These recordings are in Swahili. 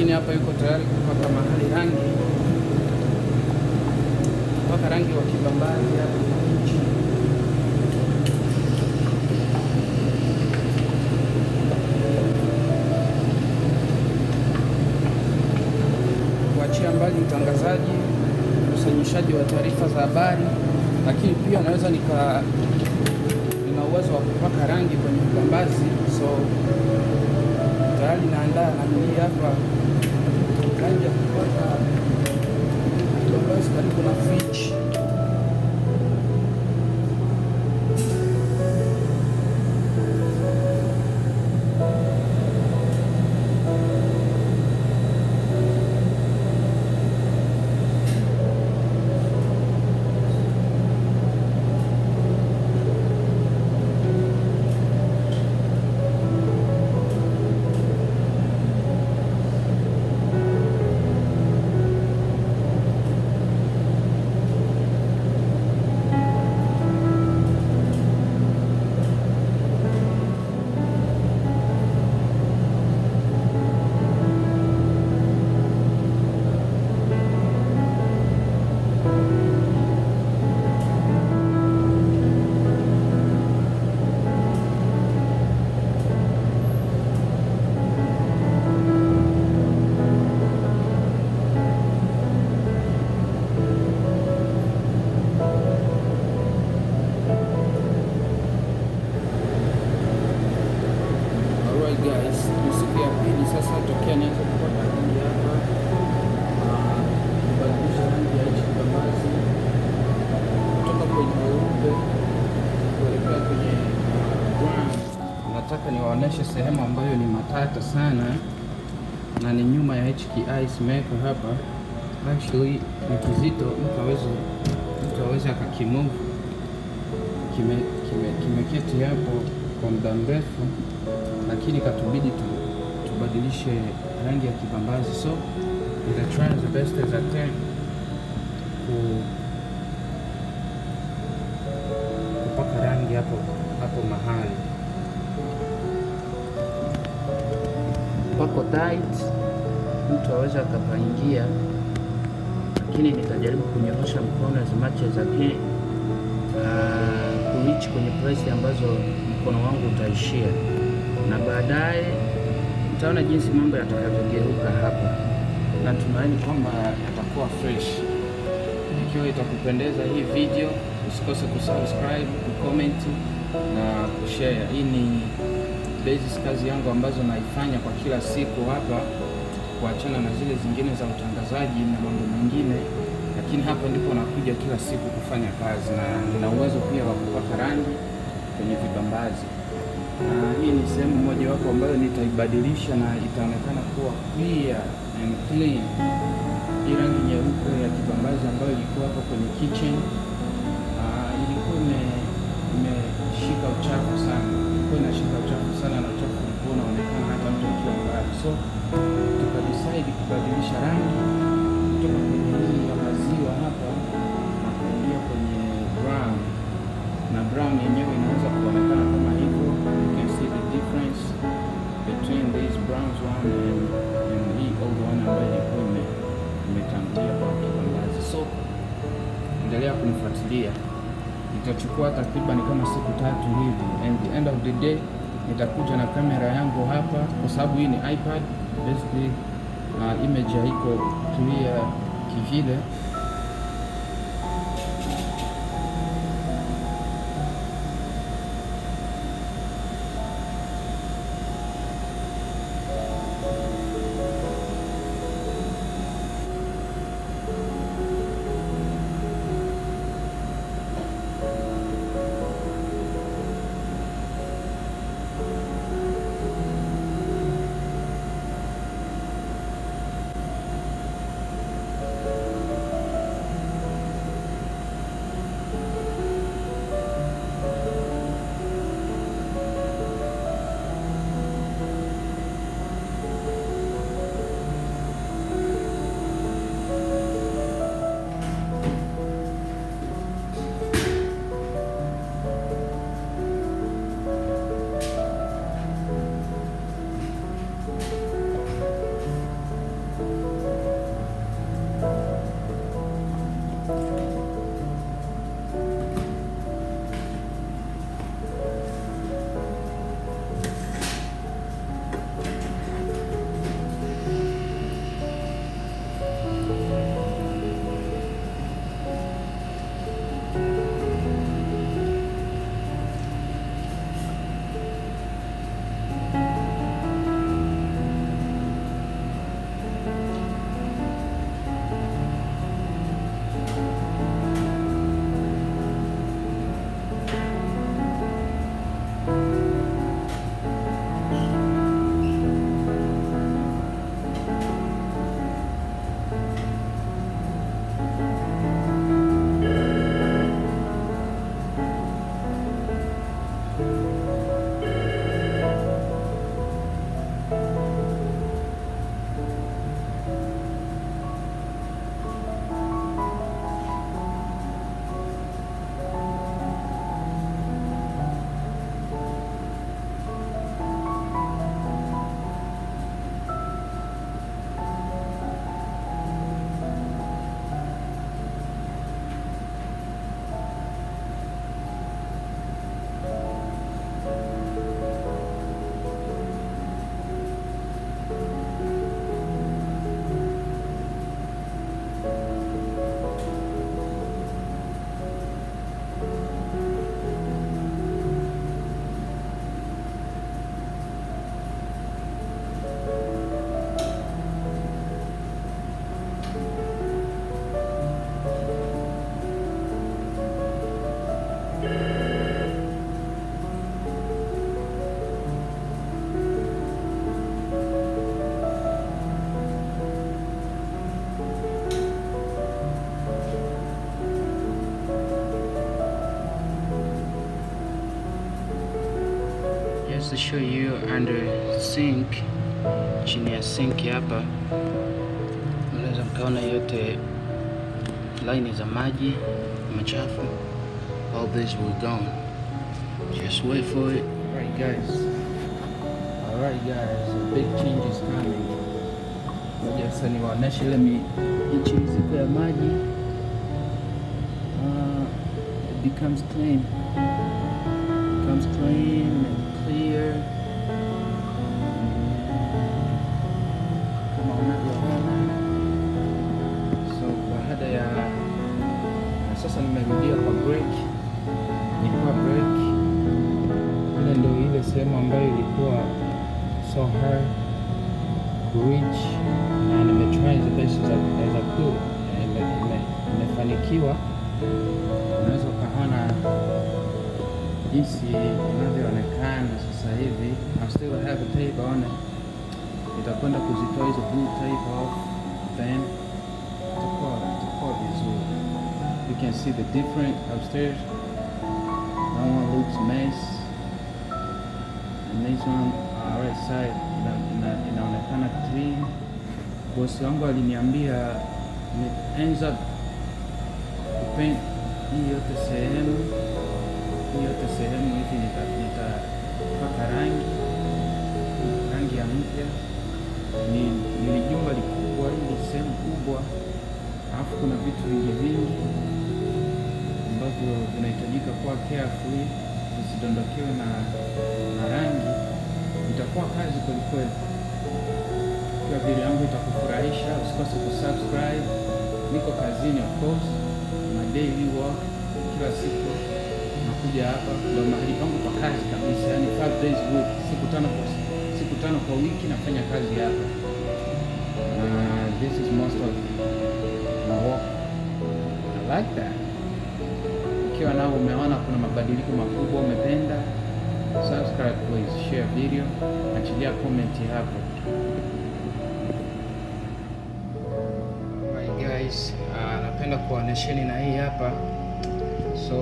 lakini hapa yuko tayari kupaka mahali rangi, kupaka rangi wa kibambazi hapa nchi. kuachia mbali utangazaji, ukusanyaji wa taarifa za habari, lakini pia naweza nika nina uwezo wa kupaka rangi kwenye kibambazi, so tayari naandaa nanilii hapa rangi ya kupaka kibambazi karibu na fridge. Alright guys, ni siku ya pili sasa tokea nianze kupaka rangi hapa, Ah, kubadilisha rangi ya hichi kibambazi kutoka kwenye weupe kuelekea kwenye ah, brown. Nataka niwaoneshe sehemu ambayo ni matata sana na ni nyuma ya hichi ki-ice maker hapa. Actually ni kizito, mtu aweze mtu aweze akakimove kime kime- kimeketi hapo kwa muda mrefu, lakini katubidi tu, tubadilishe rangi ya kibambazi, so nita try the best as I can ku kupaka rangi hapo hapo mahali pako tight, mtu aweze akapaingia, lakini nitajaribu kunyorosha mkono as much as I can uh, kureach kwenye place ambazo mkono wangu utaishia, na baadaye mtaona jinsi mambo yatakavyogeuka hapa. Natumaini kwamba yatakuwa fresh. Ikiwa itakupendeza hii video, usikose kusubscribe, kucomment na kushare. Hii ni basis kazi yangu ambazo naifanya kwa kila siku hapa, kuachana na zile zingine za utangazaji na mambo mengine, lakini hapa ndipo nakuja kila siku kufanya kazi, na nina uwezo pia wa kupaka rangi kwenye vibambazi, na hii ni sehemu mojawapo ambayo nitaibadilisha na itaonekana kuwa clear and clean. Hii rangi nyeupe ya kibambazi ambayo ilikuwa hapo kwenye kitchen ah, ilikuwa ime- imeshika uchafu sana, ilikuwa inashika uchafu sana na uchafu ulikuwa unaonekana hata mtu akiwa mbali, so tukadecide kubadilisha rangi kutoka kwenye hii ya maziwa hapa na kuingia kwenye brown, na brown yenyewe inaweza kuonekana kama hivyo. You can see the difference between these browns one and, and hii old one ambayo ilikuwa ime- imetangulia kwa kibambazi. So endelea kunifuatilia, itachukua takriban kama siku tatu hivi, and the end of the day nitakuja na kamera yangu hapa, kwa sababu hii ni iPad basically, uh, image haiko clear kivile just to show you under sink chini ya sink hapa mnaweza mkaona yote laini za maji machafu all this will gone just wait for it right guys alright guys a big change is coming moja sasa niwaoneshe ile michiriziko ya maji uh, it becomes clean becomes clean and clear kama unavyoona so baada ya na sasa nimerudia kwa break nilikuwa break ile ndio ile sehemu ambayo ilikuwa so hard to reach na nimetry the best as I, as I could Na ime- ime- imefanikiwa unaweza ukaona jinsi inavyoonekana sasa hivi I still have a tape on it nitakwenda kuzitoa hizo blue tape off then itakuwa itakuwa vizuri you can see the different upstairs that one looks mess and this one uh, right side ina, ina, inaonekana clean bosi wangu aliniambia ni- ends up kupaint hii yote sehemu hii yote sehemu hivi nita- nitapaka rangi rangi ya mpya ni ni jumba likubwa hili sehemu kubwa alafu kuna vitu vingi vingi ambavyo vinahitajika kuwa carefully visidondokewe na, na rangi itakuwa kazi kwelikweli ikiwa video yangu itakufurahisha usikose kusubscribe niko kazini of course na daily work kila siku nakuja hapa ndo mahali pangu pa kazi kabisa yani five days a week siku tano kwa siku tano kwa wiki nafanya kazi hapa uh, this is most of my work I like that ikiwa nao umeona kuna mabadiliko makubwa umependa subscribe please share video achilia comment hapo Alright guys uh, napenda kuwaonesheni na hii hapa so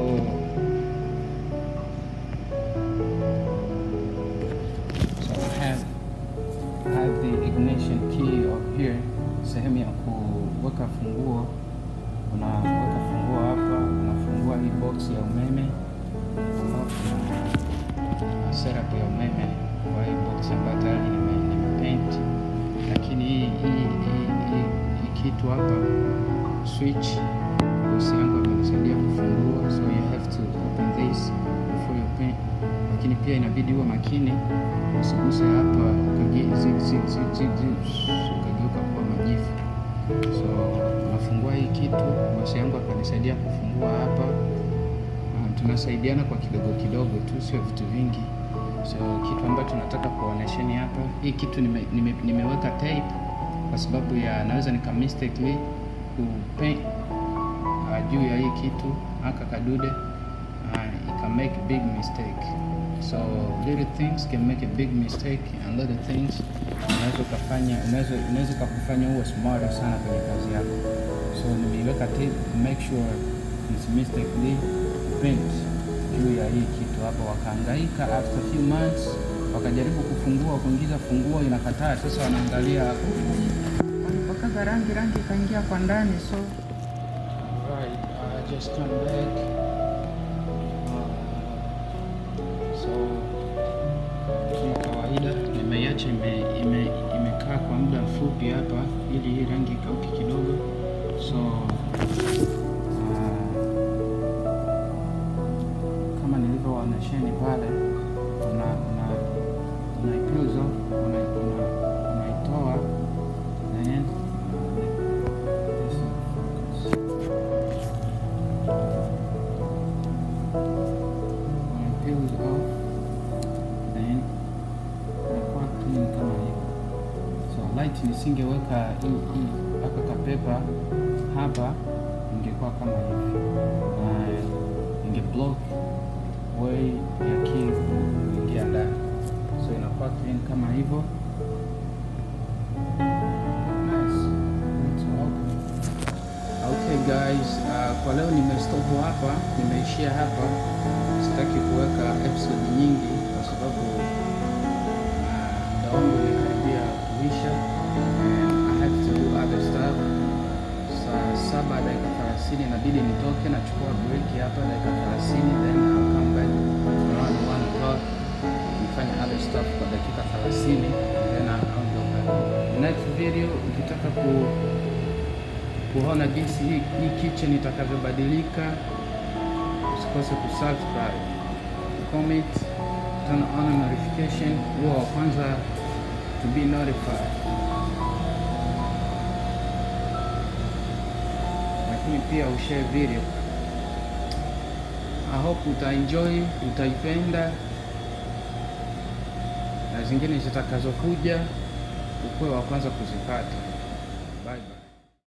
so I have I have the ignition key up here sehemu ya kuweka funguo unaweka funguo hapa unafungua hii box ya umeme alafu na setup ya umeme kwa hii box ambayo tayari nime, nime paint lakini hii hii hii hii hii kitu hapa switch bosi yangu amenisaidia kufungua so you have to open this before you paint lakini pia inabidi uwe makini usiguse hapa ukagie- zi- zi- zi- zi- zi- ukageuka kuwa majifu so unafungua hii kitu bosi yangu akanisaidia kufungua hapa Ah, tunasaidiana kwa kidogo kidogo tu sio vitu vingi so kitu ambacho nataka kuonesheni hapa hii kitu nime, nime, nimeweka tape kwa sababu ya naweza nika mistakenly kupaint uh, juu ya hii kitu aka kadude uh, it can make a big mistake so little things can make a big mistake and little things unaweza ukafanya unaweza unaweza ukakufanya uwe smarter sana kwenye kazi yako so nimeiweka tape to make sure it's mistakenly paint juu ya hii kitu hapa wakaangaika after a few months wakajaribu kufungua kuingiza funguo inakataa sasa wanaangalia walipakaga rangi rangi ikaingia kwa ndani so right, I just come back uh, so ni kawaida nimeiacha ime, ime, imekaa kwa muda mfupi hapa ili hii rangi ikauke kidogo so uh, kama nilivyowaonesheni pale una una unaipuzo una, una, unaitoa then this is focus. Unaipuzo off then inakuwa clean kama hivi so light nisingeweka hii hii haka kapepa hapa ingekuwa kama hivi na inge block way ya key kuingia ndani so inakuwa clean kama hivyo nice. It's open. Okay guys, uh, kwa leo nimestop hapa, nimeishia hapa. Sitaki kuweka episode nyingi kwa sababu wangu umekaribia kuisha and I have to do other stuff. Saa saba dakika thelathini inabidi nitoke, nachukua break hapa dakika thelathini then I'll come back around one o'clock nifanye other stuff kwa dakika thelathini then I'll go back. Next video ukitaka ku kuona jinsi hii, hii kitchen itakavyobadilika, usikose kusubscribe, comment, turn on notification, huwa wa kwanza to be notified. Lakini pia ushare video. I hope utaenjoy, utaipenda na zingine zitakazokuja ukuwe wa kwanza kuzipata. Bye bye.